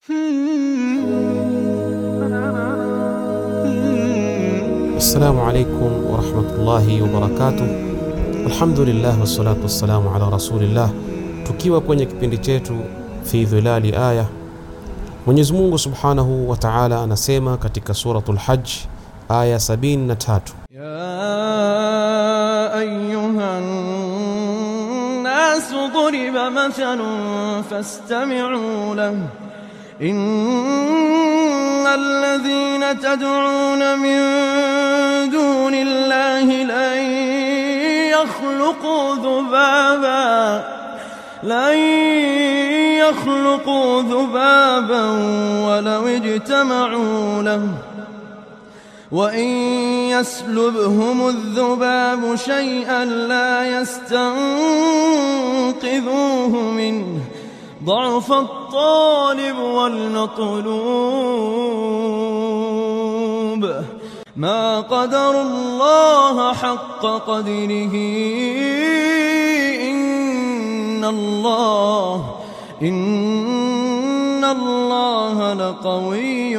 Assalamu alaikum warahmatullahi wabarakatuh. Alhamdulillah wassalatu wassalamu ala rasulillah, tukiwa kwenye kipindi chetu fi dhilali aya. Mwenyezi Mungu subhanahu wa ta'ala anasema katika suratul Hajj aya 73, يا أيها الناس ضرب مثل فاستمعوا له إن الذين تدعون من دون الله لن يخلقوا ذبابا لن يخلقوا ذبابا ولو اجتمعوا له وإن يسلبهم الذباب شيئا لا يستنقذوه منه ضعف الطالب والمطلوب ما قدر الله حق قدره إن الله إن الله لقوي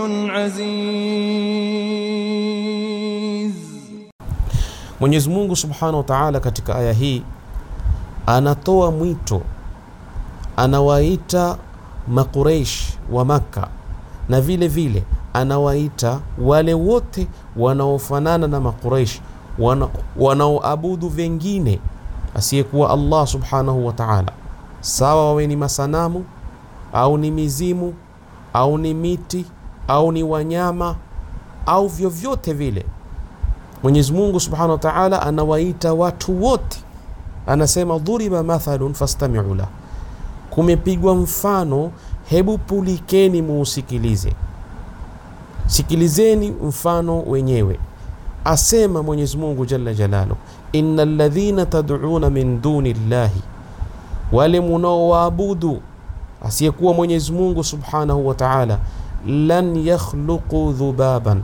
عزيز Mwenyezi Mungu subhanahu wa ta'ala katika aya hii anatoa mwito, anawaita Makureish wa Makka na vile vile anawaita wale wote wanaofanana na Makureish wana, wanaoabudu vengine asiyekuwa Allah subhanahu wa ta'ala, sawa wawe ni masanamu au ni mizimu au ni miti au ni wanyama au vyovyote vile. Mwenyezi Mungu subhanahu wa ta'ala anawaita watu wote, anasema dhuriba mathalun fastami'u lah, kumepigwa mfano, hebu pulikeni muusikilize. Sikilizeni mfano wenyewe. Asema Mwenyezi Mungu jalla jalalu, innal ladhina tad'una min duni llahi, wale munaowaabudu asiyekuwa Mwenyezi Mungu subhanahu wa ta'ala, lan yakhluqu dhubaban,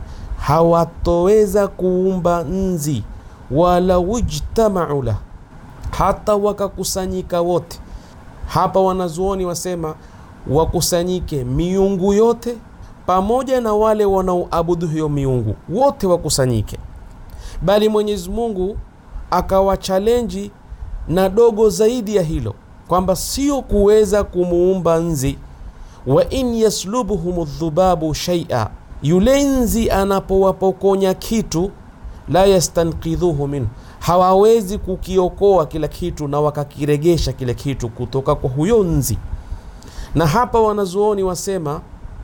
hawatoweza kuumba nzi, wala wujtamau lah, hata wakakusanyika wote. Hapa wanazuoni wasema wakusanyike miungu yote pamoja na wale wanaoabudu hiyo miungu wote wakusanyike, bali Mwenyezi Mungu akawachalenji na dogo zaidi ya hilo kwamba sio kuweza kumuumba nzi, wa in yaslubuhum dhubabu shaia, yule nzi anapowapokonya kitu, la yastanqidhuhu minhu, hawawezi kukiokoa kila kitu na wakakiregesha kile kitu kutoka kwa huyo nzi. Na hapa wanazuoni wasema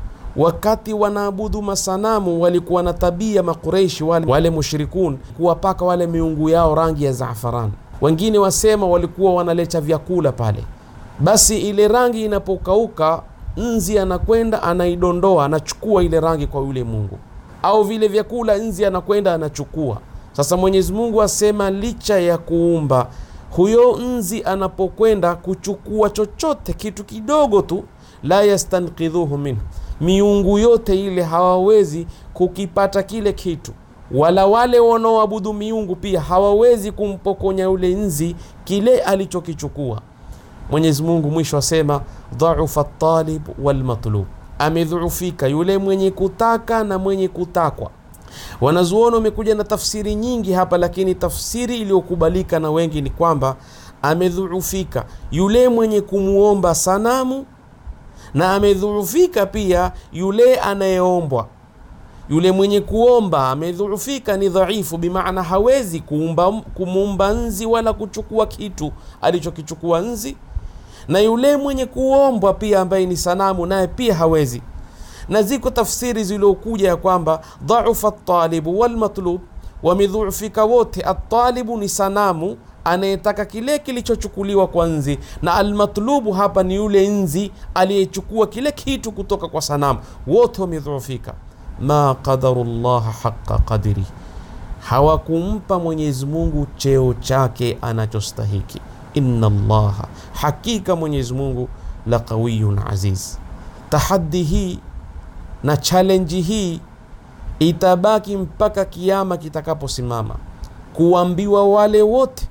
wakati wanaabudu masanamu walikuwa na tabia Makureishi wale, wale mushrikun kuwapaka wale miungu yao rangi ya zafaran. Wengine wasema walikuwa wanaleta vyakula pale, basi ile rangi inapokauka, nzi anakwenda anaidondoa, anachukua ile rangi kwa yule mungu, au vile vyakula nzi anakwenda anachukua. Sasa Mwenyezi Mungu asema licha ya kuumba huyo nzi anapokwenda kuchukua chochote kitu kidogo tu, la yastanqidhuhu minhu miungu yote ile hawawezi kukipata kile kitu, wala wale wanaoabudu miungu pia hawawezi kumpokonya yule nzi kile alichokichukua. Mwenyezi Mungu mwisho asema dhaufa talib walmatlub, amedhuufika yule mwenye kutaka na mwenye kutakwa. Wanazuoni wamekuja na tafsiri nyingi hapa, lakini tafsiri iliyokubalika na wengi ni kwamba amedhuufika yule mwenye kumwomba sanamu na amedhuufika pia yule anayeombwa. Yule mwenye kuomba amedhuufika, ni dhaifu, bimaana hawezi kuumba, kumuumba nzi wala kuchukua kitu alichokichukua nzi, na yule mwenye kuombwa pia ambaye ni sanamu, naye pia hawezi. Na ziko tafsiri ziliokuja ya kwamba dhaufa talibu walmatlub, wamedhuufika wote. Atalibu ni sanamu anayetaka kile kilichochukuliwa kwa nzi, na almatlubu hapa ni yule nzi aliyechukua kile kitu kutoka kwa sanamu. Wote wamedhoofika. ma qadaru llaha haqa qadiri, hawakumpa Mwenyezi Mungu cheo chake anachostahiki. inna llaha, hakika Mwenyezi Mungu la qawiyun aziz. Tahaddi hii na challenge hii itabaki mpaka kiama kitakaposimama, kuambiwa wale wote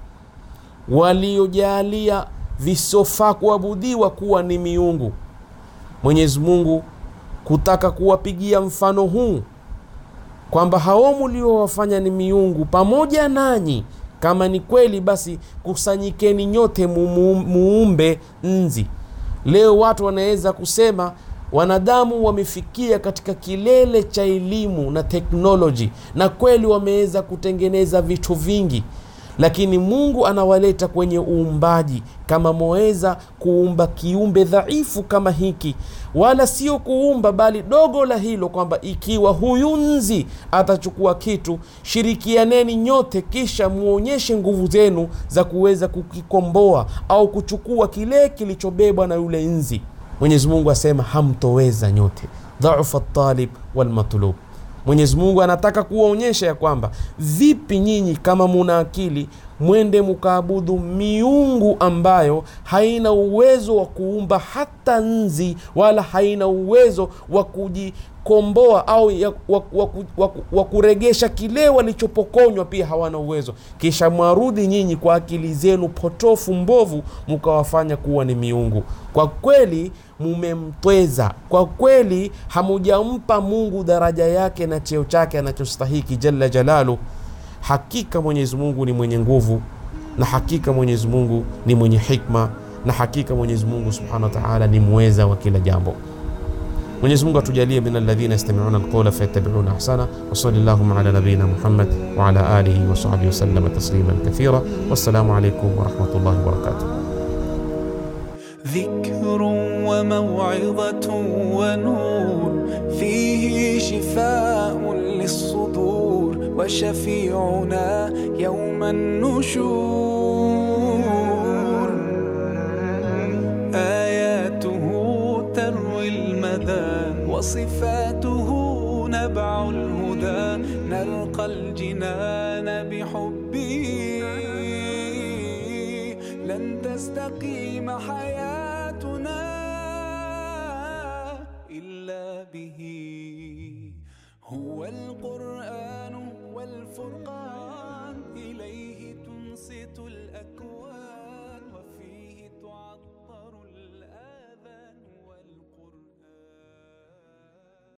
waliojalia visofaa kuabudiwa kuwa ni miungu. Mwenyezi Mungu kutaka kuwapigia mfano huu kwamba hao mliowafanya ni miungu pamoja nanyi kama ni kweli basi kusanyikeni nyote mumu- muumbe nzi leo watu wanaweza kusema wanadamu wamefikia katika kilele cha elimu na teknoloji na kweli wameweza kutengeneza vitu vingi lakini mungu anawaleta kwenye uumbaji kama mwaweza kuumba kiumbe dhaifu kama hiki wala sio kuumba bali dogo la hilo kwamba ikiwa huyu nzi atachukua kitu shirikianeni nyote kisha muonyeshe nguvu zenu za kuweza kukikomboa au kuchukua kile kilichobebwa na yule nzi mwenyezi mungu asema hamtoweza nyote dhaufa talib walmatlub mwenyezi mungu anataka kuwaonyesha ya kwamba vipi nyinyi kama muna akili mwende mukaabudu miungu ambayo haina uwezo wa kuumba hata nzi wala haina uwezo wa kujikomboa au ya, wa, wa, wa, wa kuregesha kile walichopokonywa pia hawana uwezo kisha mwarudi nyinyi kwa akili zenu potofu mbovu mukawafanya kuwa ni miungu kwa kweli mumemtweza kwa kweli hamujampa mungu daraja yake na cheo chake anachostahiki jalla jalalu hakika mwenyezi mungu ni mwenye nguvu na hakika mwenyezi mungu ni mwenye hikma na hakika mwenyezi mungu subhanahu wa taala ni mweza wa kila jambo mwenyezi mungu atujalie min alladhina yastamiuna alqawla fayattabiuna ahsana wasali llahuma ala nabiyina muhammad waala alihi wasahbihi wasallama tasliman kathira wassalamu alaikum warahmatullahi wabarakatuh ذكر وموعظة ونور فيه شفاء للصدور وشفيعنا يوم النشور آياته تروي المدى وصفاته نبع الهدى نلقى الجنان بحبه لن تستقيم حياتنا إلا به هو القرآن والفرقان